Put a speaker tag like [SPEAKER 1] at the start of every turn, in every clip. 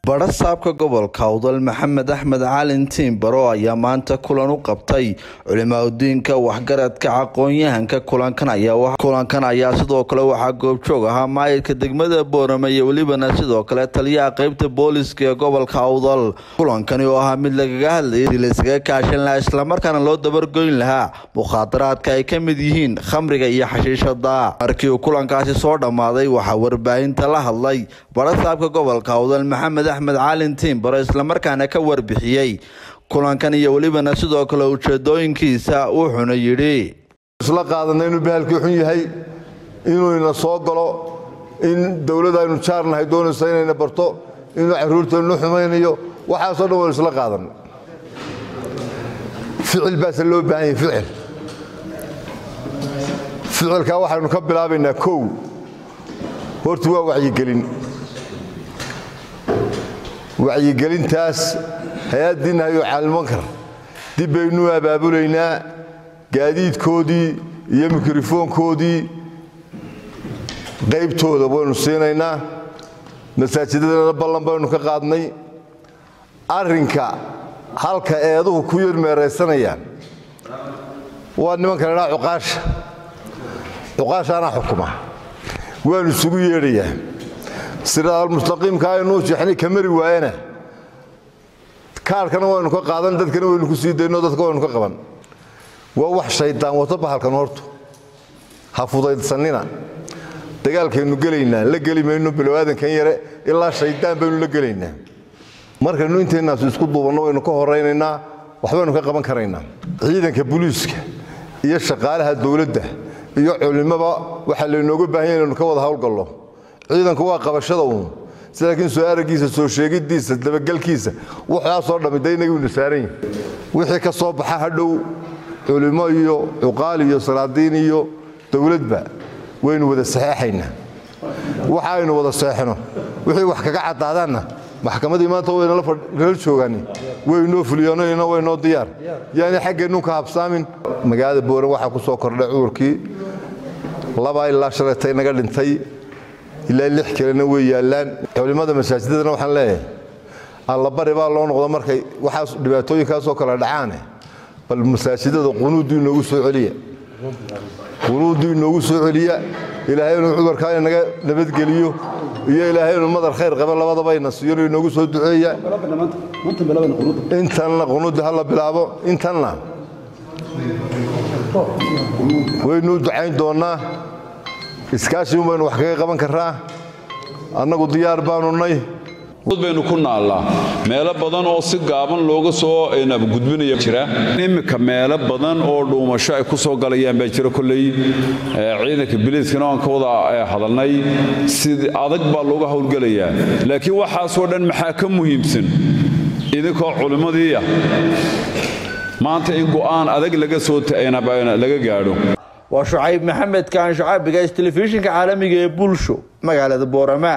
[SPEAKER 1] badha saabka gobolka awdal maxamed axmed calin tiimbaro ayaa maanta kulan u qabtay culimaadudiinka waxgaradka aqoon-yahanka kulankan ayaa sidoo kale waxaa goobjoog ahaa maayirka degmada boorame iyo welibana sidoo kale taliyaha qeybta booliska ee gobolka awdal kulankani oo ahaa mid lagaga hadlayay sidii laysaga kaashan lahaa islamarkaana loo dabargoyn lahaa mukhaadaraadka ay ka mid yihiin khamriga iyo xashiishada markii uu kulankaasi soo dhammaaday waxaa warbaahinta la hadlay badha saabka gobolka awdal maxamed axmed caalin tiimbaro islamarkaana ka warbixiyey kulankan iyo welibana sidoo kale ujeedooyinkiisa wuxuuna yidhi
[SPEAKER 2] isla qaadanay inuu bahalkii xun yahay inuu ina soo galo in dowladda aynu jaarnahay doonaysa inayna barto inuu caruurteennu xumaynayo waxaasoo dhan waynu isla qaadanay ficil baase loo baahan yahay ficil ficilkaa waxaynu ka bilaabaynaa kow horta waa wacyigelin wacyigelintaas hay-addiinna hayuu caalmankar dib baynuu abaabulaynaa gaadiidkoodii iyo mikrofoonkoodii qaybtooda waynu siinaynaa masaajidadana ballan baynu ka qaadnay arrinka halka eeduhu ku yar meeraysanayaan waa nimankan idhaa cuqaasha cuqaashaanaa xukuma waanu isugu yeedhayaa siraadalmustaqiimka aynuu jeexnay ka mari waayana kaarhkana waynu ka qaadan dadkana waynu ku sii dayno dadka waynu ka qaban waa wax shaydaan wato bahalkan hortu ha fudaydsanina dagaalkaynu gelaynaa la geli mayno bilowaadankan yare ilaa shaydaan baynu la gelaynaa markaynu intaynaasu isku duubanno waynu ka horaynaynaa waxbaynu ka qaban karaynaa ciidanka buliiska iyo shaqaalaha dowladda iyo culimmaba waxaa laynooga baahanya inaynu ka wada howlgallo ciidanku waa qabashada uun laakiin soo araggiisa soo sheegiddiisa dabagelkiisa waxaasoo dhammi de inagaynu saaran yihin wixii ka soo baxa hadhow culimo iyo cuqaal iyo salaadiin iyo dowladba waynu wada saxeexaynaa waxa aynu wada seexno wixii wax kaga caddaadaanna maxkamadii maanta waynala joogaani waynoo fuliyanoyna waynoo diyaar yaani xaggeennu ka habsaamin magaalada booran waxaa ku soo kordhay cudurkii labaa ilaa shalaytay naga dhintay ilaa lix kalena way yaallaan culimmada masaajidadana waxaan leeyahay allabari baa loo noqdo markay waxaas dhibaatooyinkaasoo kale dhacaane bal masaajidada qunuuddii inoogu soo celiya qunuuddii inoogu soo celiya ilaahay inuu cudurkaa inaga nabadgeliyo iyo ilaahay inuu madar khayr qaba labadabayna siiyano inoogu soo duceeya intanna qunuuddii ha la bilaabo intanna waynuu ducayn doonnaa iskaashiun baynu wax kaga qaban karraa annagu diyaar baanu nay
[SPEAKER 3] baynu ku naallaa meelo badan oo si gaaban looga soo gudbinaya jira iminka meelo badan oo dhuumasho ay ku soo galayaan baa jira kolley ciidanka biliiskana aan ka wada hadalnay si adag baa looga howlgelayaa laakiin waxaasoo dhan maxaa ka muhiimsan idinkoo culimmadiiya maanta in go'aan adag laga soo laga gaadho
[SPEAKER 1] waa shucayb maxamed kaan shucaabigays telefishinka caalamiga ee bulsho magaalada boorama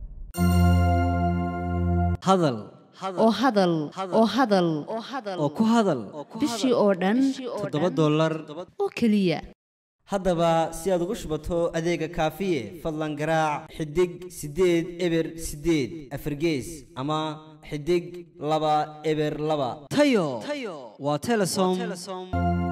[SPEAKER 4] hadal
[SPEAKER 5] oo hadal oo hadal
[SPEAKER 4] oo ku hadal
[SPEAKER 5] bishii oo dhan
[SPEAKER 4] toddoba dollar
[SPEAKER 5] oo keliya
[SPEAKER 4] haddaba si aad ugu shubato adeega kaafiye fadlan garaac xidig siddeed eber siddeed afargees ama xidig laba eber laba tayo waa telesom